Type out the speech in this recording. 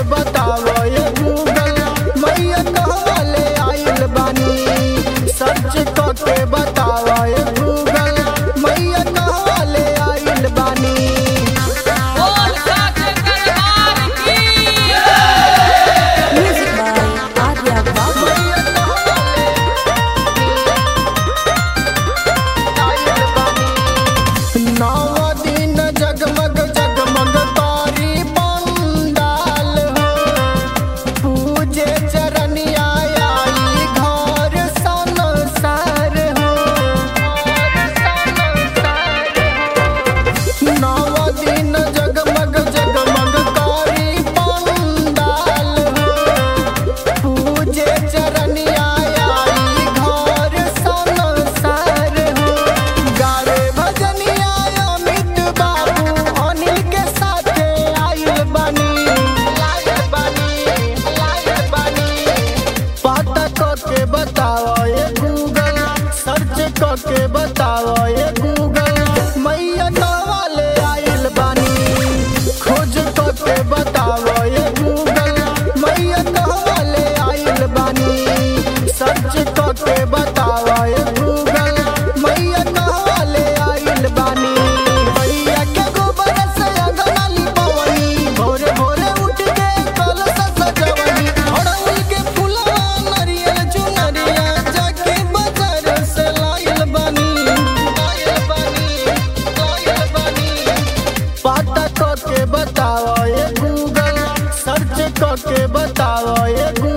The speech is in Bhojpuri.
बतावो ये गूगल मैया कहवा ले आइल बानी सर्च करके बतावो ये गूगल मैया कहवा ले आइल बानी बोल साचे दरबार की Music by Arya Babu. नव दिन जगमग जगमग तारी पंडाल हो पूजे चरनिया आई घर संसार हो नव दिन जगमग जगमग तारी पंडाल हो पूजे चरनिया आई घर संसार हो गारे भजनिया अमित बाबू अनिल के साथे आइल बानी आइल बानी आइल बानी पता करके बताओ ये गूगल सर्च करके बताओ ये गूगल मैया वाले आइल बानी खोज करके बताओ ये गूगल मैया वाले आइल बानी सर्च करके बताओ ये गूगल मैया वाले आइल बानी मैया के गोबर से अंगना लिपवनी भोरे भोरे उठ के कलश सजवनी अड़हुल के फूलवा नरियल चुनरिया जाके बाजार से लाइल बानी लाइल बानी लाइल बानी पता करके बताओ ये गूगल सर्च करके बताओ ये गूगल